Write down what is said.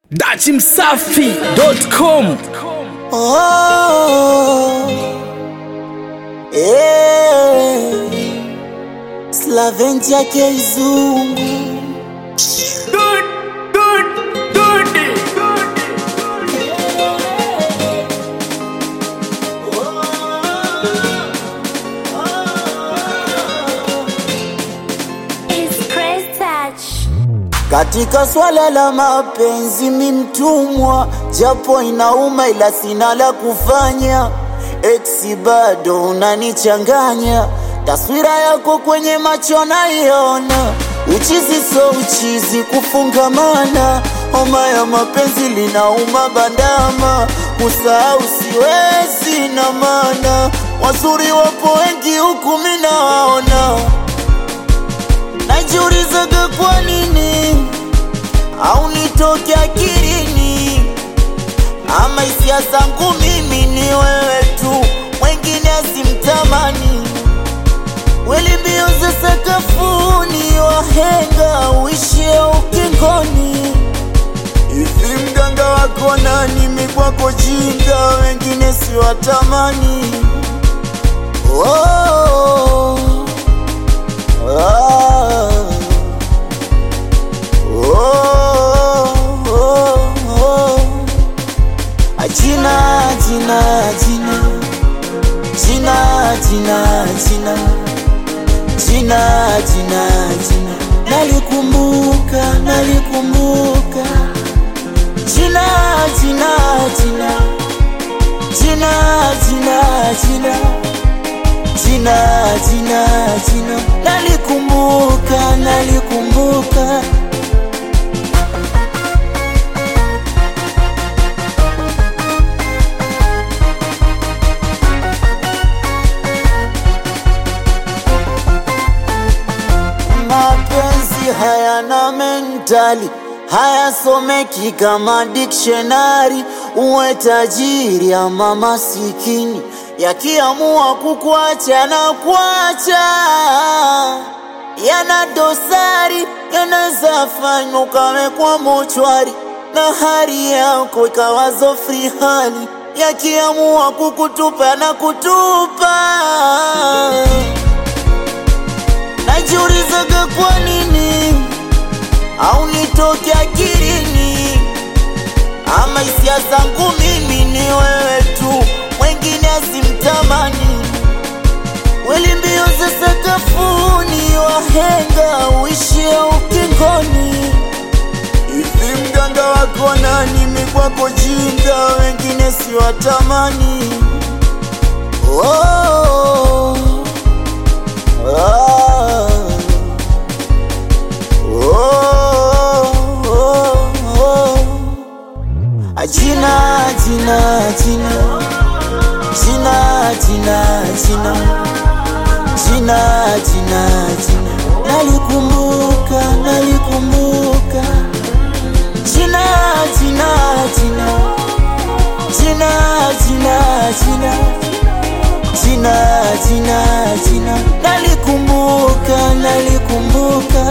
dachimsafi.com Oh, yeah. Slaventia Keizungu It's Chris Touch. katika swala la mapenzi, mi mtumwa, japo inauma, ila sina la kufanya. Eksi bado unanichanganya, taswira yako kwenye macho naiona, uchizi so uchizi, kufungamana, homa ya mapenzi linauma bandama, kusahau siwezi na maana, wazuri wapo wengi huku mi nawaona najiulizaga kwa nini au nitoke akilini, ama hisia zangu mimi ni wewe tu, mwengine asimtamani. Weli mbio za sakafuni, wahenga uishie ukingoni. Hivi mganga wako nani? Mi kwako jinga, wengine siwatamani. oh. Ah. Oh, oh, oh. Ajina, jina, jina. Jina, jina, jina. Jina, jina, jina. Nalikumbuka, nalikumbuka. Jina, jina, jina. Jina, jina, jina jina jina jina nalikumbuka nalikumbuka mapenzi hayana mentali hayasomeki kama dictionary uwe tajiri ama masikini yakiamua kukuacha na kuacha yana dosari yanaweza fanywa ukawekwa mochwari na hali yako ikawazo free hali yakiamua kukutupa na kutupa najiulizaga kwa nini au nitoke akilini ama hisia zangu mimi ni wewe tu mwengine asimtamani weli mbio za sakafuni wahenga uishie ukingoni hivi mganga wako nani mi kwako jinga wengine siwatamani oh. Ah. Oh, oh, oh. Ajina, jina, jina, jina, jina, jina, jina, jina, jina, nalikumbuka, nalikumbuka, jina, jina, jina, jina, jina, jina, jina, jina, jina, nalikumbuka, nalikumbuka.